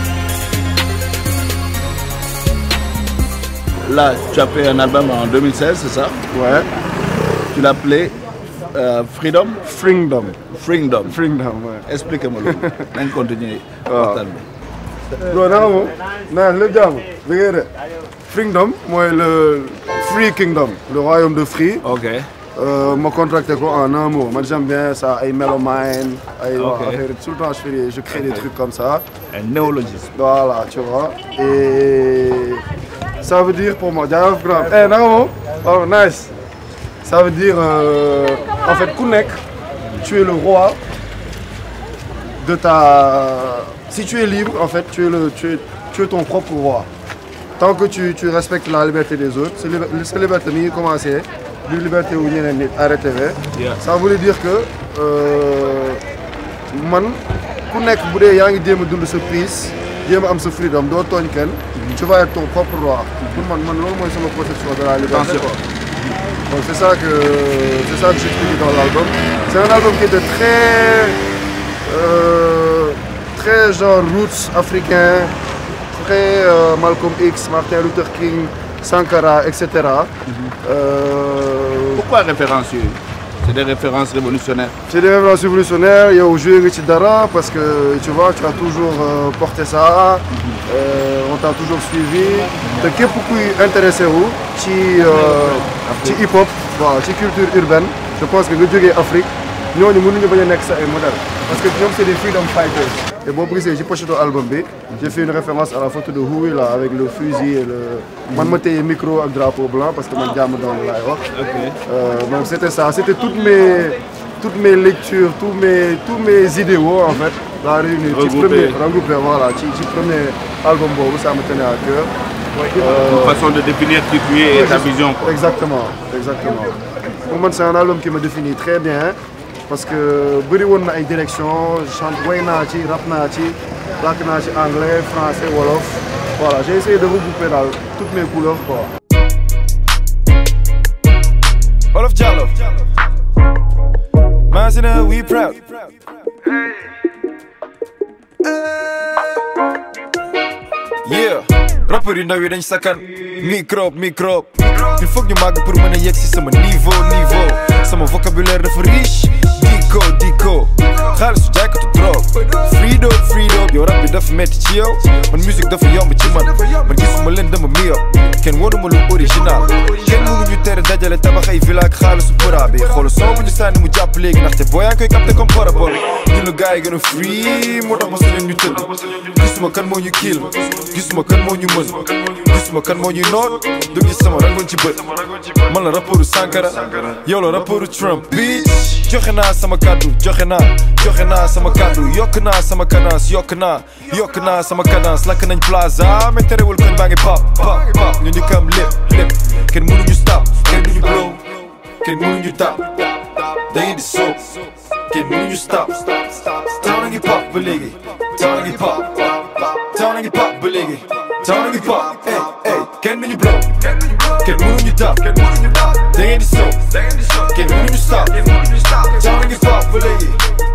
Là, tu as fait un album en 2016, c'est ça Ouais, Tu l'as appelé euh, Freedom Freedom. Freedom. Freedom, ouais. Explique-moi. On continue. waaw waxtaan bi. bro naka moom naa lépp jàmm bi ngay de Freedom mooy le Free Kingdom le royaume de Free Ok. Euh, ma contracté ko en un mot man j'aime bien ça ay Melomine ay Ok. waa affaire tout le temps je fais des- je crée des trucs comme ça Un néologisme. voilà tu vois et ça veut dire pour moi jaajëf grand eh naka moom oh nice ça veut dire euh, en fait ku nekk tu es le roi de ta si tu es libre en fait tu es le tu es tu es ton propre roi tant que tu tu respectes la liberté des autres sa liber- sa liberté mi ngi commencé du liberté wu ñeneen nit arrêté Yeah. ça voulait dire que euh, man ku nekk bu dee yaa ngi jéem a dund sa prise jéem a am sa freedom doo tooñ kenn tu vas être ton propre roi pour man man loolu mooy sama conception de la liberté quoi donc c'est ça que c'est ça que j'explique dans l'album c'est un album qui était très euh, très genre roots africain très euh, Malcolm X Martin Luther King Sankara etc euh, Pourquoi référencieux C'est des références révolutionnaires. c'est des références révolutionnaires yow joué nga ci dara parce que tu vois tu as toujours euh, porté ça euh, on t'a toujours suivi te képp kuy intéressé wu ci euh, ci hip hop waaw ci culture urbaine je pense que nga jógee Afrique ñooñu mënuñu bañ a nekk sa ay modèle parce que ñoom c'est des freedom fighters et boo gisee ci pochette album bi j'ai fait une référence à la photo de Houi là avec le fusil et le man ma téye micro ak drapeau blanc parce que man jàmm doon laay wax Euh, donc c'était ça, c'était toutes mes, toutes mes lectures, tous mes, tous mes idéaux en fait, la réunie. Ci Regroupés. premier, regroupés, voilà, ci, ci premier album boobu, ça me tenait à cœur. Une façon de définir qui tu es et ta vision. Quoi. Exactement, exactement. Pour moi, c'est un album qui me définit très bien parce que bëri woon na ay direction chante way naa ci rap naa ci làkk naa ci anglais français wolof voilà j'ai essayé de regrouper daal toutes mes couleurs quoi. Olaf Jallo. Mazina, we proud. Yeah, rappeur yu ndaw yi dañ sakkan microbe microbe il faut que ñu màgg pour mën a yegg si sama niveau niveau sama vocabulaire dafa riche dico dico xaalisu jaaykatu drogue free dope free dope yow rap bi dafa metti ci yow man musique dafa yomb ci man man gisuma leen dama miyop kenn wanuma lu original kenn mënu ñu tere dajale tabax ay villa ak xaalisu përa bi xoolu son bu ñu sànni mu jàpp léegi ndaxte boo yaa ngi koy capté comme parabole ñun la gars yi gën a free moo tax ma sañoon ñu tëdd gisuma kan moo ñu kiil gisuma kan moo ñu mën gisuma kan moo ñu noot du gis sama rangoon ci bët man la rapportu Sankara yow la rapportu Trump bitch joxe naa sama kàddu joxe naa joxe naa sama kàddu yokk naa sama cadence yokk naa yokk naa sama cadence lakk nañ plaza mais terewul koñ baa ngi pop pop pop ñu ñu kam lépp lépp kenn mënuñu stop kenn duñu blow kenn mënuñu tap da ngeen di soob kenn mënuñu stop taw na ngi pop ba léegi taw na ngi pop taw na ngi pop ba léegi taw na ngi pop ey ey kenn duñu blow kenn mënuñu tap da ngeen di soob kenn mënuñu stop taw na ngi pop ba léegi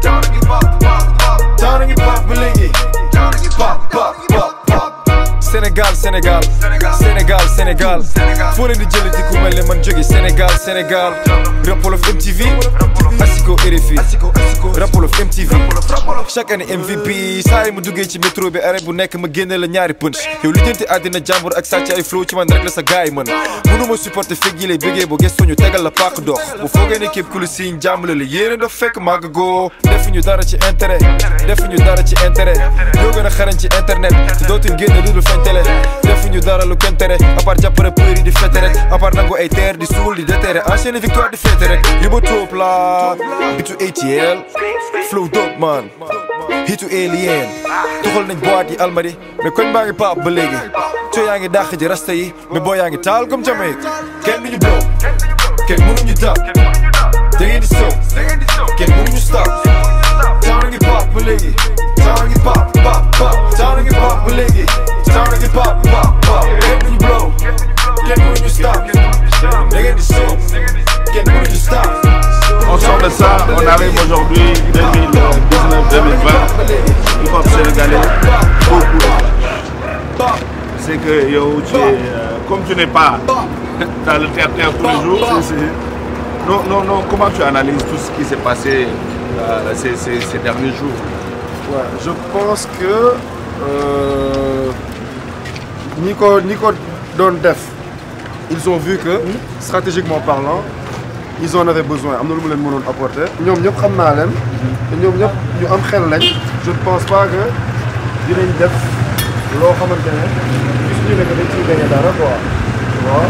taw na ngi pop ba léegi pop pop pop pop Sénégal Sénégal Sénégal Sénégal foo leen di jëlee di ku mel ne man jóge Sénégal Sénégal Rap Wolof MTV Asiko RFI Rap Wolof MTV chaque année MVP saa yi mu duggee ci métro bi arrêt bu nekk ma génne la ñaari punch yow li jënti àddina jàmbur ak sàcc ay flow ci man rek la sa gaay mën mënuma supporter fekk yi lay bëggee boo gëstoo ñu tegal la paak dox bu foogee ne képp ku la signe jàmm la la yéene daf fekk màgg goo defuñu dara ci intérêt defuñu dara ci intérêt ñoo gën a xarañ ci internet te dootuñ génne lu dul feeñ télé defuñu dara lu kenn tere à part jàpp rappeur yi di fete rek à part nangu ay terre di suul di déterré enchaîné victoire di fete rek yóbba tóob la bitu ATL flow dope man hitu alien tuxal nañ boîte yi almadi mais koñ baa ngi paap ba léegi coo yaa ngi dàq ji rasta yi mais boo yaa ngi taal comme Jamaïque kenn duñu blow kenn mënuñu dab da ngeen di sow kenn mënuñu stop taw na ngi paap ba léegi taw na ngi paap paap paap taw na ngi paap ba léegi taw na ngi paap paap paap kenn duñu blow kenn mënuñu stop da ngeen di sow kenn mënuñu stop On sort de ça, on arrive aujourd'hui 2019-2020. Hip hop sénégalais, beaucoup. C'est que yo, tu es, euh, comme tu n'es pas dans le terre-terre tous les jours, non, non, non, comment tu analyses tout ce qui s'est passé euh, ces, ces- ces derniers jours Ouais, je pense que euh, ñi ko ñi ko doon def ils ont vu que stratégiquement parlant ils en avaient besoin am na lu mu leen mënoon apporter ñoom ñëpp xam naa leen te ñoom ñëpp ñu am xel lañ je ne pense pas que dinañ def loo xamante ne gis ñu ne que dañ ciy gagné dara quoi tu vois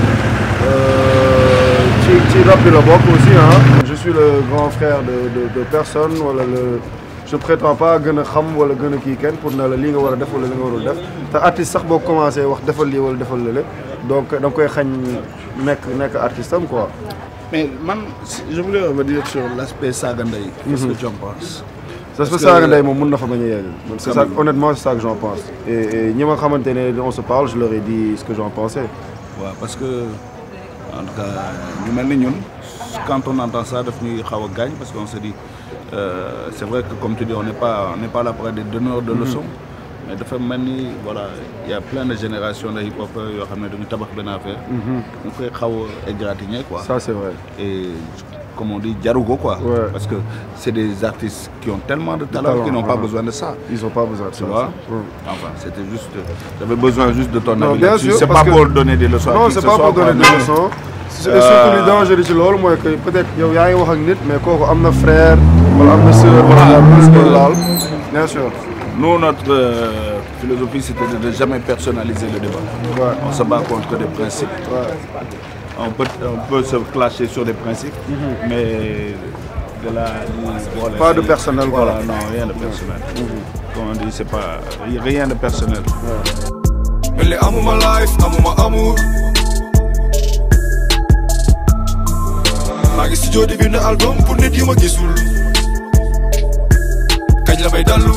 Euh, ci ci rap bi la bokk aussi ah je suis le grand frère de de de personne wala le je prétends pas gën a xam wala gën a kii kenn pour ne la lii nga war a def wala li nga warul def te artiste sax boo commencé wax defal lii wala defal lële donc da nga koy xañ nekk nekk artiste am quoi. Mais man, je voulais revenir sur l'aspect Sagandai. Qu'est-ce que tu en penses ça se Parce peut que- ça ndey moom mën na fa bañ a yegg. man c'est Quand ça même. honnêtement c'est ça que j'en pense. et et ñi ma xamante ne on se parle je leur ai dit ce que j'en pensais. Ouais, parce que, en tout cas, nous, mel ni ñun, quand on entend ça, daf ñuy xaw a gaañ parce qu'on se dit, euh, c'est vrai que comme tu dis, on n'est pas, on n'est pas là pour être des donneurs de leçons. Mais dafa mel ni voilà il y a plein de générations de hip-hop yoo xam ne dañu tabax benn affaire. ñu koy xaw a égratigner quoi. ça c'est vrai. et comme on dit jaru ko quoi. Ouais. parce que c'est des artistes qui ont tellement de talent, talent, qu'ils n'ont pas ouais. besoin de ça. ils ont pas besoin de ça. Tu vois Ouais. Enfin, c'était juste. J'avais besoin juste de ton Non, avis. bien là-dessus. sûr, C'est parce pas que- pour donner des leçons à non qui c'est que pas ce soit, pour donner quoi, des mais- leçons. et surtout li danger ci loolu mooy que peut-être yow yaa ngi wax ak nit mais kooku am na frère wala am na sœur wala Voilà, am na parce lu que- laal bien sûr. Nous, notre euh, philosophie, c'était de ne jamais personnaliser le débat. Ouais. On se bat contre des principes. Ouais. On peut, on peut se clasher sur des principes, mais de la. voilà, Pas de c'est- personnel, Voilà, voilà. non, rien de personnel. Comme on dit, c'est pas. Rien de personnel. mel ni amuma life amuma amour maa ngi studio di bind album pour nit yu ma gisul kañ la may dallu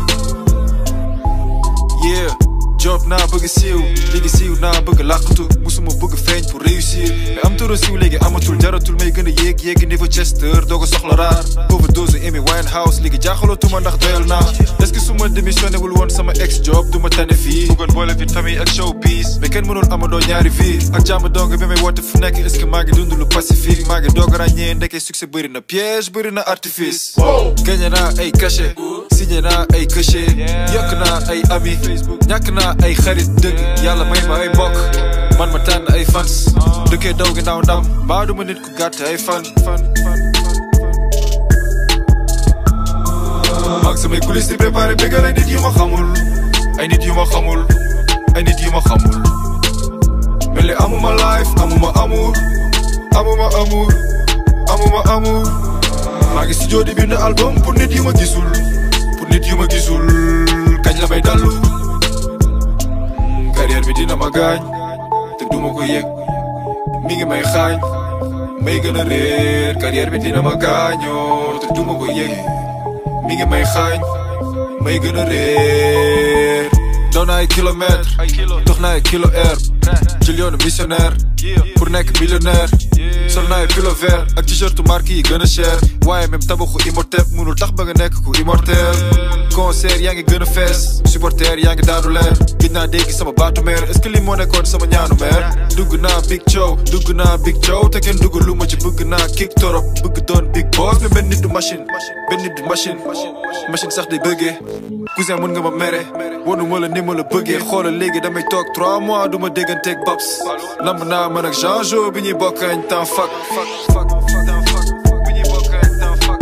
yeah job naa bëgg siiw léegi siiw naa bëgg làqatu musuma bëgg feeñ pour réussir mais am toro siiw léegi amatul jaratul may gën a yéeg yéegi niveau Chester doo ko soxla raar overdose Amy Winehouse léegi jaaxalootuma ndax doyal naa est-ce que su ma démissionné wul woon sama ex job du ma tane fii bëggoon boole fi famille ak showbiz mais kenn mënul amandoo ñaari vie ak jàmm dong bi may woote fu nekk est-ce que maa ngi dund lu pacifique maa ngi doog a ràññee ndeke succès bëri na piège bëri na artifice gagné naa ay cachet signé naa ay cachet yokk naa ay ami ñàkk naa ay xarit dëgg yàlla may ma ay mbokk man ma tànn ay fans dëkkee daw ginnaaw ndam mbaa du ma nit ku gàtt ay fan fan fan maag samay coulisses di préparé bégal ay nit yu ma xamul ay nit yu ma xamul ay nit yu ma xamul mel ni amuma life amuma amour amuma amour amuma amour maa ngi studio di bind album pour nit yu ma gisul pour nit yu ma gisul kañ la may dallu carrière bi dina ma gaañ te duma ko yëg mi ngi may xaañ may gën a réer carrière bi dina ma gaañoo te duma ko yëg mi ngi may xaañ may gën a réer daw naa ay kilomètres dox naa ay kilo air jël yoonu missionnaire pour nekk millionnaire sol naa ay pilo vert ak t-shirt marque yi gën a cher waaye même tabaxu imhotep mënul tax ba nga nekk ku immortel concert yaa ngi gën a fees supporter yaa ngi daanu leer gis naa dégg sama baatu meer est-ce que li moo nekkoon sama ñaanu meer dugg naa big show dugg naa big show te kenn dugg lu ma ci bëgg naa kick torop bëgg doon big boss mais benn nit du machine benn nit du machine machine sax day bëggee cousin mën nga ma mere wonu ma la ni ma la bëggee xoolal léegi damay toog 3 mois du ma dégganteeg babs lamb naa man ak Jean Jo bi ñuy bokk añ temps fuck fuck fuck bi ñuy bokk añ temps fuck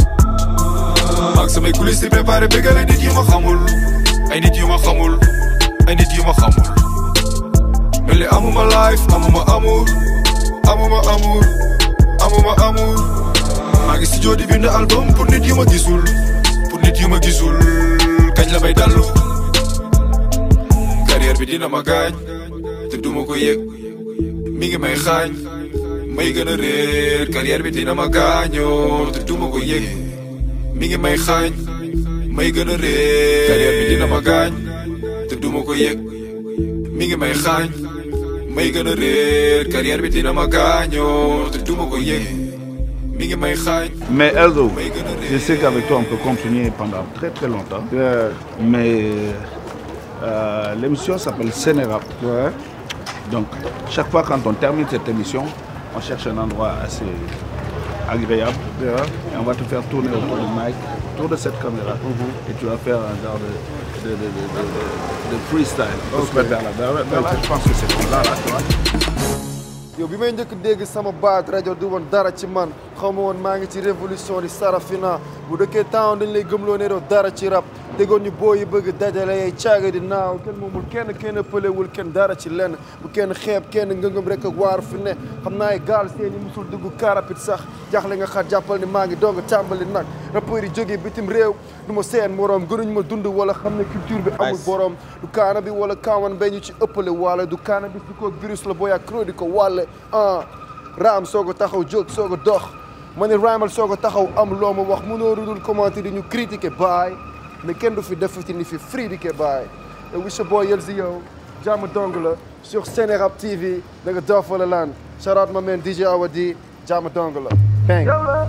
maag samay coulisses di préparé bégal ay nit yu ma xamul ay nit yu ma xamul ay nit yu ma xamul mel ni amuma life amuma amour amuma amour amuma amour maa ngi studio di bind album pour nit yu ma gisul pour nit yu ma gisul kañ la may dallu carrière bi dina ma gaañ te duma ko yëg mi ngi may xaañ may gën a réer carrière bi dina ma gaañoo te duma ko yëg mi ngi may xaañ may gën a réer carrière bi dina ma gaañ te duma ko yëg mi ngi may xaañ may gën a réer carrière bi dina ma gaañoo te duma ko yëg mi ngi may xaañ Mais Elzo, may gën a je réer sais qu'avec toi, on peut continuer pendant très très longtemps. Yeah. Mais euh, l'émission s'appelle Sénérap. Ouais. Donc, chaque fois quand on termine cette émission, on cherche un endroit assez agréable Yeah. et on va te faire tourner autour du mic, autour de cette caméra. Et tu vas faire un genre de de, de, de, de- de freestyle. Pour se mettre dans la- dans la- dans la- je pense que c'est comme là, là, tu vois. yow bi may njëkk dégg sama baat rajo du woon dara ci man xaw ma woon maa ngi ci révolution di sarafina bu dëkkee temps dañ lay gëmloo ne doo dara ci rap déggoon ñu boo yi bëgg dajale yay caaga di naaw kenn moomul kenn kenn pëlewul kenn dara ci lenn bu kenn xeeb kenn ngëngëm rek ak waar fi ne xam naa ay gaal seen yi musul dugg karapit sax jaaxle nga xaar jàppal ni maa ngi doog a tàmbali nag rappeurs yi jógee bitim réew du ma seen moroom gënuñ ma dund wala xam ne culture bi amul borom du kaana bi wala kaawan bay ñu ci ëppale wala du kaana bi di ko virus la booy ak cro di ko wàlle ah raam soog a taxaw jóg soog a dox ma ne raamal soog a taxaw am loo ma wax mënoo rudul commenter di ñu critiquer baay mais kenn du fi defati ni fi fridiquer baay et wi sa boy Yelzi yow jàmm dong la sur Sénérap TV da nga dof wala lan shout out ma man DJ Awadi jàmm dong la bang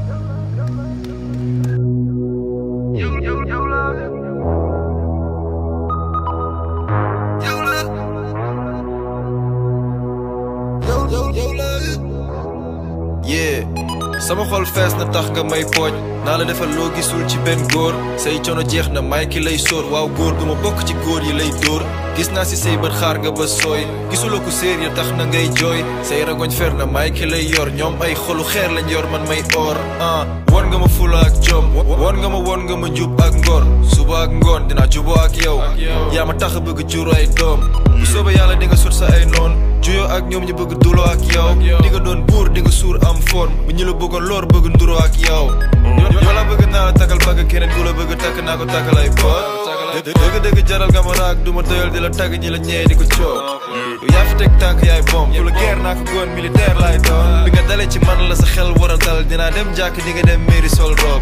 yeah sama xol fees na tax nga may pooj naa la defal loo gisul ci benn góor say coono jeex na may ki lay sóor waaw góor du ma bokk ci góor yi lay dóor gis naa si say bët xaar nga ba sooy gisuloo ko séer ya tax na ngay jooy say ragoñ fer na may ki lay yor ñoom ay xolu xeer lañ yor man may or ah won nga ma fula ak jom won nga ma won nga ma jub ak ngor suba ak ngoon dinaa juboo ak yow yaa ma tax a bëgg jur ay doom bu soobee yàlla di nga sut sa ay noon juyoo ak ñoom ñu bëgg duloo ak yow di nga doon buur di nga suur am forme bu ñu la bëggoon loor bëgg nduroo ak yow yoo la bëgg naa la takkal bagg keneen ku la bëgg takk naa ko takkal ay boot dëgg dëgg jaral nga ma raak du ma doyal di la tagg ñi la ñee di ko coow yow yaa fi teg tànk yaay bom fu la guerre naa ko góon militaire laay doon bi nga dalee ci man la sa xel war a dal dinaa dem jàkk di nga dem mairie sol rob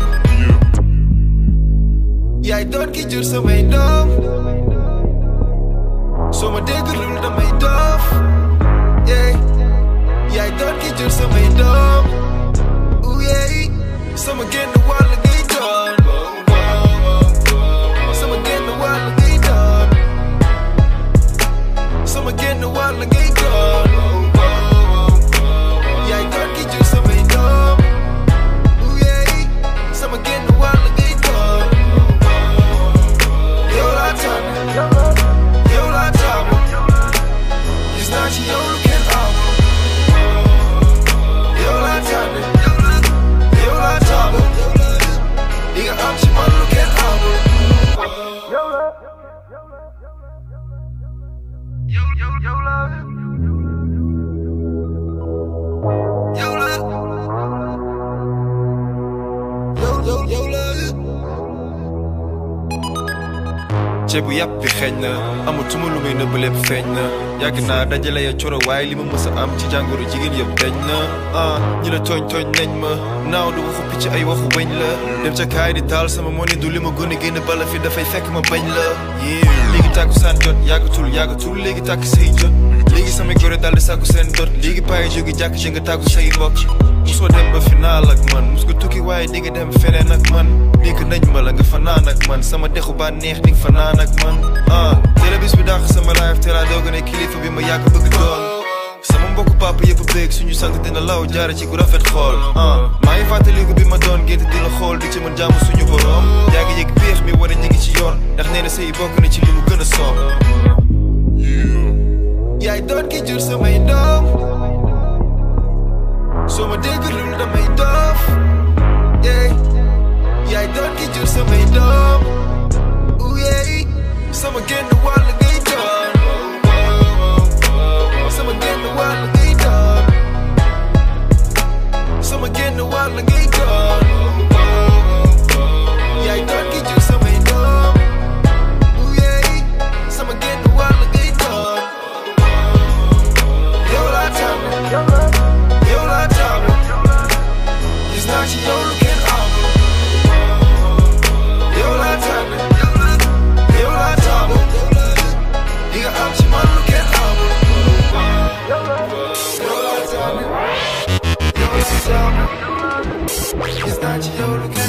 yaay doon ki jur samay doom soo ma dégglul damay doof yeah yaay doon ki jur samay doom ooh yeah sama génn wàll ngay doon sama génn wàll ngay doon sama génn wàll ngay doon yaay doon ki jur samay doom ooh yeah sama génn wàll ngay doon yow laa tànn yow laa tànn gis naa ci yow lu kenn amul yow laa tànn yow laa tànn di nga am ci man lu kenn amul yow la yow yow yow la ceebu yàpp bi xeeñ na amatuma lu may nëbb lépp feeñ na yàgg naa dajale ya coro waaye li ma mës a am ci jàngoro jigéen yëpp dañ na ah ñi la tooñ tooñ nañ ma naaw du waxu picc ay waxu weñ la dem ca kaay di taal sama moni du li ma gën a génn bala fi dafay fekk ma bañ la yée léegi tàkku saan jot yàggatul yàggatul léegi tàkk say jot léegi samay gore daal di sàkku seen dot léegi payi jógi jàkk ji nga tàggu say mbokk musoo dem ba final ak man mus nga tukki waaye di nga dem feneen ak man dégg nañ ma la nga fanaan ak man sama dexu ba neex di nga fanaan ak man ah télé bis bi dàq sama life te laa doog a ne kilifa bi ma yàgg bëgg doon sama mbokku papa yëpp béeg suñu sant dina law jaare ci ku rafet xool ah maa ngi fàttaliku bi ma doon gént di la xool di ci mën jàmm suñu borom yaa ngi yëg péex mi wane ñi ngi ci yoon ndax nee na sëy bokk na ci li mu gën a soob yaay doon ki jur samay doom soo ma dégglul damay doof yeah yaay doon ki jur samay doom ooh yeah sama génn wàll ngay doon sama génn wàll ngay doon sama génn wàll ngay doon yaay doon ki jur samay doom ooh yeah sama génn wàll ngay doon yow laa tànn yow laa tànn gis naa ci yow lu kenn amul yow laa tànn yow laa tànn di nga am ci man lu kenn amul yow laa tànn yow laa tànn gis naa ci yow lu kenn